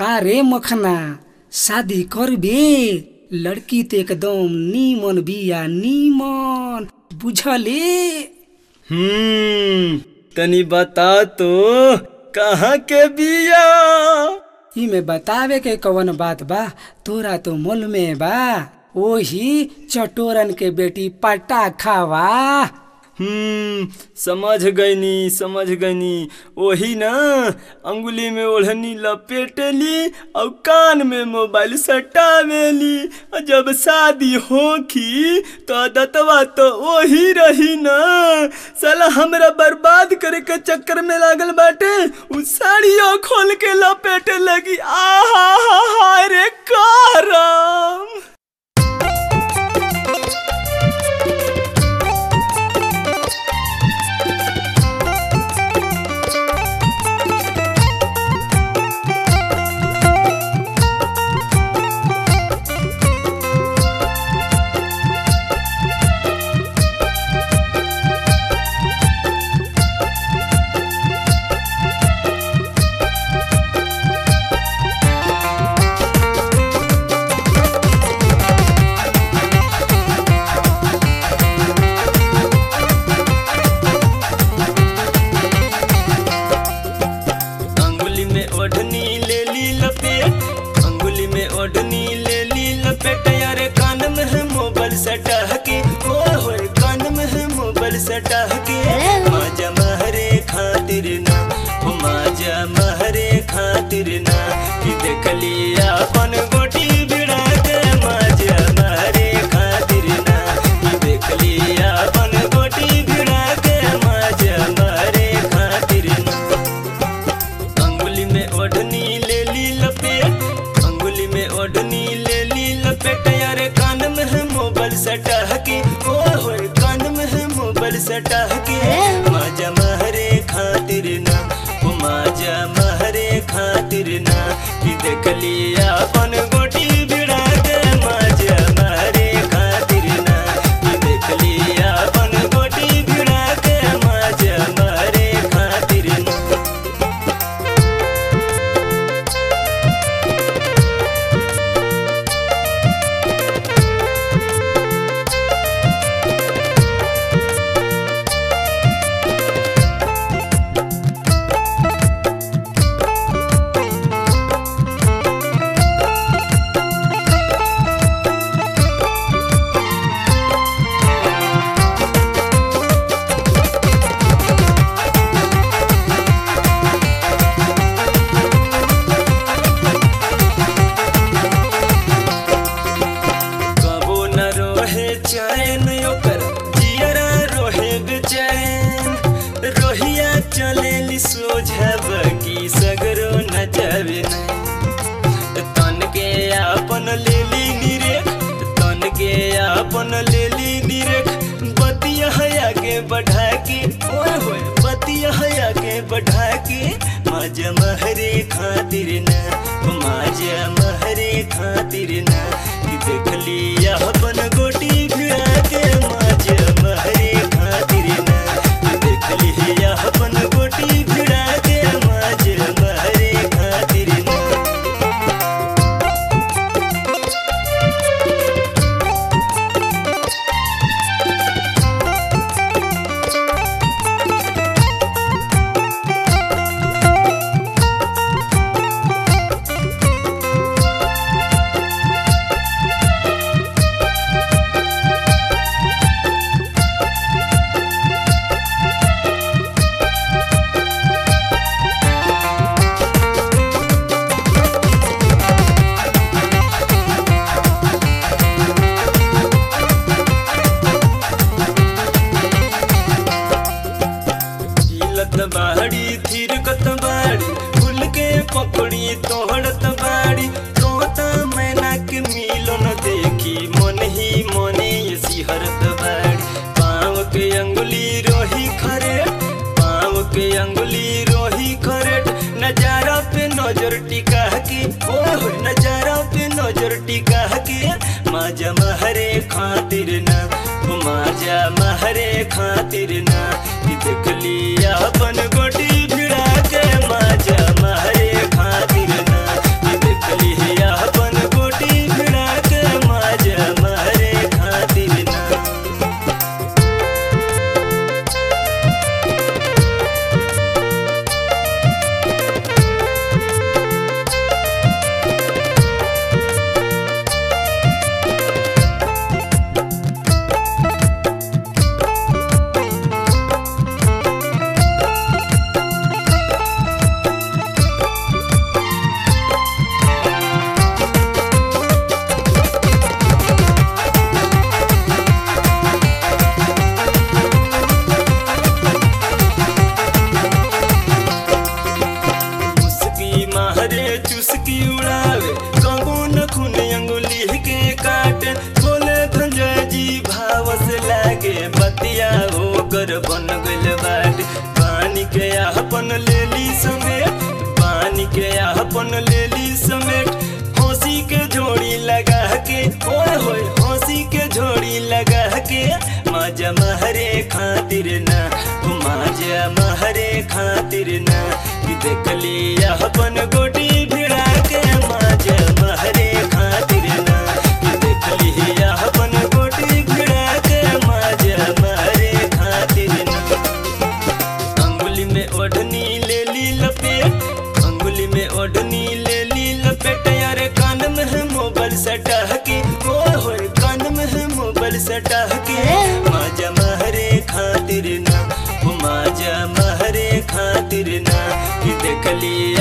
का रे मखना शादी करबे लड़की तो एकदम नीमन बिया नीमन बुझले हम्म तनी बता तो कहाँ के बिया इमे बतावे के कवन बात बा तोरा तो मुल में बा ओही चटोरन के बेटी पटा खावा हम्म समझ गईनी समझ गईनी वही ना अंगुली में ओढ़नी लपेटेली और कान में मोबाइल सटावेली और जब शादी होखी तो दतवा तो वही रही ना साला हमरा बर्बाद करे के चक्कर में लागल बाटे उ साड़ियों खोल के लपेटे लगी आहा हा हा रे करम अंगुली में ओढ़नी ले ली लपेट अंगुली में ओढ़नी ले ली लपेट यारे कान में है मोबाइल सटा के हो हो कान में है मोबाइल सटा के माजा महरे खातिर ना ओ माजा महरे खातिर ना कि देख लिया अपन गोटी भिड़ा के माजा महरे खातिर ना कि देख लिया अपन गोटी भिड़ा के माजा महरे खातिर ना अंगुली में ओढ़नी ले ली लपेट अंगुली में ओढ़नी ले ली लपेट यारे कान में है मोबाइल सटा के ओ हो कान में है मोबाइल सटा के माजा महरे खातिर ना ओ माजा महरे खातिर ना कि देख लिया अपन गोटी भिड़ा के माजा महरे खातिर ना कि देख लिया अपन गोटी भिड़ा के माजा महरे खातिर ना कबो न रोहे चैन ओकर जियरा रोहे बेचैन रोहिया चलेली सोझब की सगरो न जावे न तन के आपन लेली निरेख तन के आपन लेली निरेख बतिया हया के बढ़ा के ओए होए बतिया हया के बढ़ा के माजा महरे खातिर न माजा महरे खातिर न कि देख लिया अपन गोटी भिड़ा के माजा महरे खातिर न कि देख लिया अपन गोटी भिड़ा के माजा महरे खातिर न हिलत बाड़ी थिरकत बाड़ी फूल के पकड़ी तोड़त बाड़ी तोता मैना के मिलन देखी मन ही मने ये सिहरत बाड़ी पाँव के अंगुली रोही खरेट पाँव के अंगुली रोही खरेट नजारा पे नजर टिका के ओ नजारा पे नजर टिका के माजा महरे खातिर ना माजा महरे खातिर ना कि देख लिया अपन गोटी भिड़ा के माजा महरे खातिर ना कि मुस्की उड़ावे कबो न खून अंगुली के काटे बोले धंजय जी भाव से लागे बतिया होकर बन गइल बाटे पानी के अपन लेली समेट पानी के अपन लेली समेट हंसी के झोड़ी लगा के ओए होए हंसी के झोड़ी लगा के माजा महरे खातिर ना ओ माजा महरे खातिर ना कि देख लिया अपन गोटी भिड़ा के माजा महरे खातिर ना कि देख लिया अपन गोटी भिड़ा के माजा महरे खातिर ना अंगुली में ओढ़नी ले ली लपेट अंगुली में ओढ़नी ले ली लपेट यार कान में है मोबाइल सटा के ओए होए कान में है मोबाइल सटा के माजा महरे खातिर ना ओ माजा महरे खातिर ना कि देख लिया